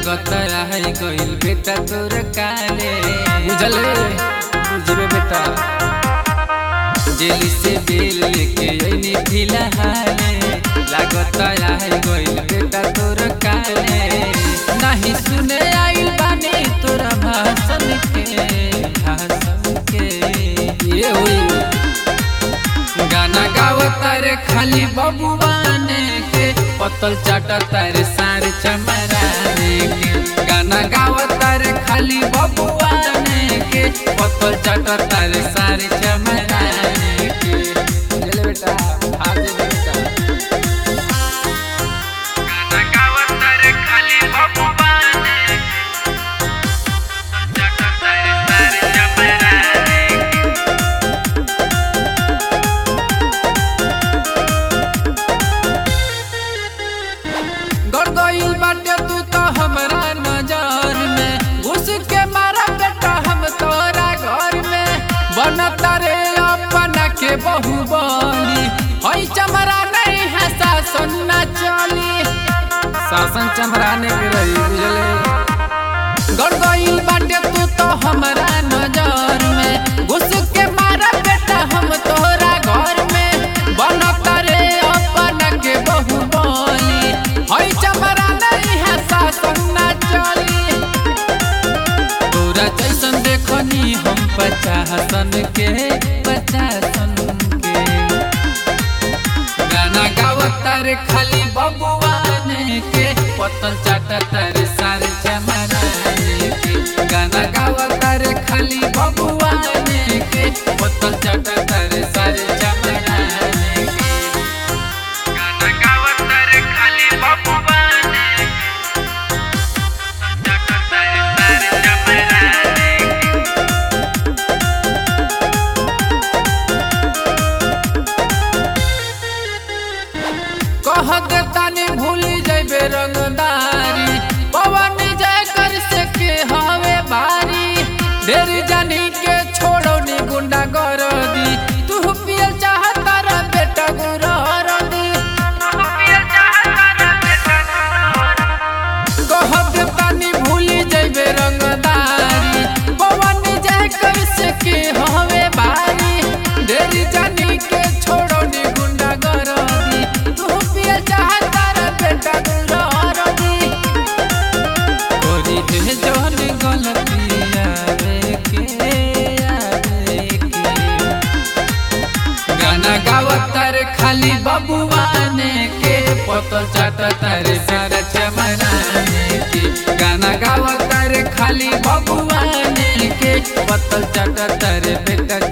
लागत है गइल बेटा तोर काले बुझले बुझबे बेटा जेल से बेल लेके अइनी फिलहाले लागत है गइल बेटा तोर काले नहीं सुने आइल बानी तोरा भाषण के भाषण के ये हुई गाना गावता रे खाली बबुआने के पतल चाटता रे सारे चमराने के गाना गावता रे खाली बबुआने के पतल चाटता रे सारे चमराने के चले बेटा हाथ दे बेटा गाना गावता रे खाली बबुआने चाटता रे सारे चमराने के गड़ गइल बाटे तू तो हमरा नजर में घुस के मारा बेटा हम तोरा घर में बनता रे अपना के बहु बनी हई चमरा नहीं है शासन न चली शासन चमराने के रही बुझले गड़ गइल बाटे तू तो हमरा नजर में घुस के मारा बेटा हम तोरा घर में बनता रे अपना के बहु बनी हई चमरा नहीं है शासन न चली तोरा जैसन देखनी हम पचासन के पचासन के गाना गावता रे खाली बबुआने के पतल चाटता रे सारे चमराने के गाना गावता रे खाली बबुआने के पतल चाटता रे सारे चमराने के गाना गावता रे खाली बबुआने के चाटता रे सारे चमराने के कह देतानी भूल जैबे रंगदारी पवन जय कर से के हवे बारी ढेर जानी के छोड़ो नी गुंडा गरदी तू पियल चाहता रे बेटा गुरहरदी कह देतानी भूल जैबे रंगदारी पवन जय कर से के हवे बारी ढेर जानी के छोड़ो नी गुंडा गरदी तू पियल चाहता रे बेटा गुरहरदी कोरी दे जौन गलती आवे के आवे के गाना गावता रे खाली बबुआने के पतल चाटता रे सारा चमराने के गाना गावता रे खाली बबुआने के पतल चाटता रे बेटा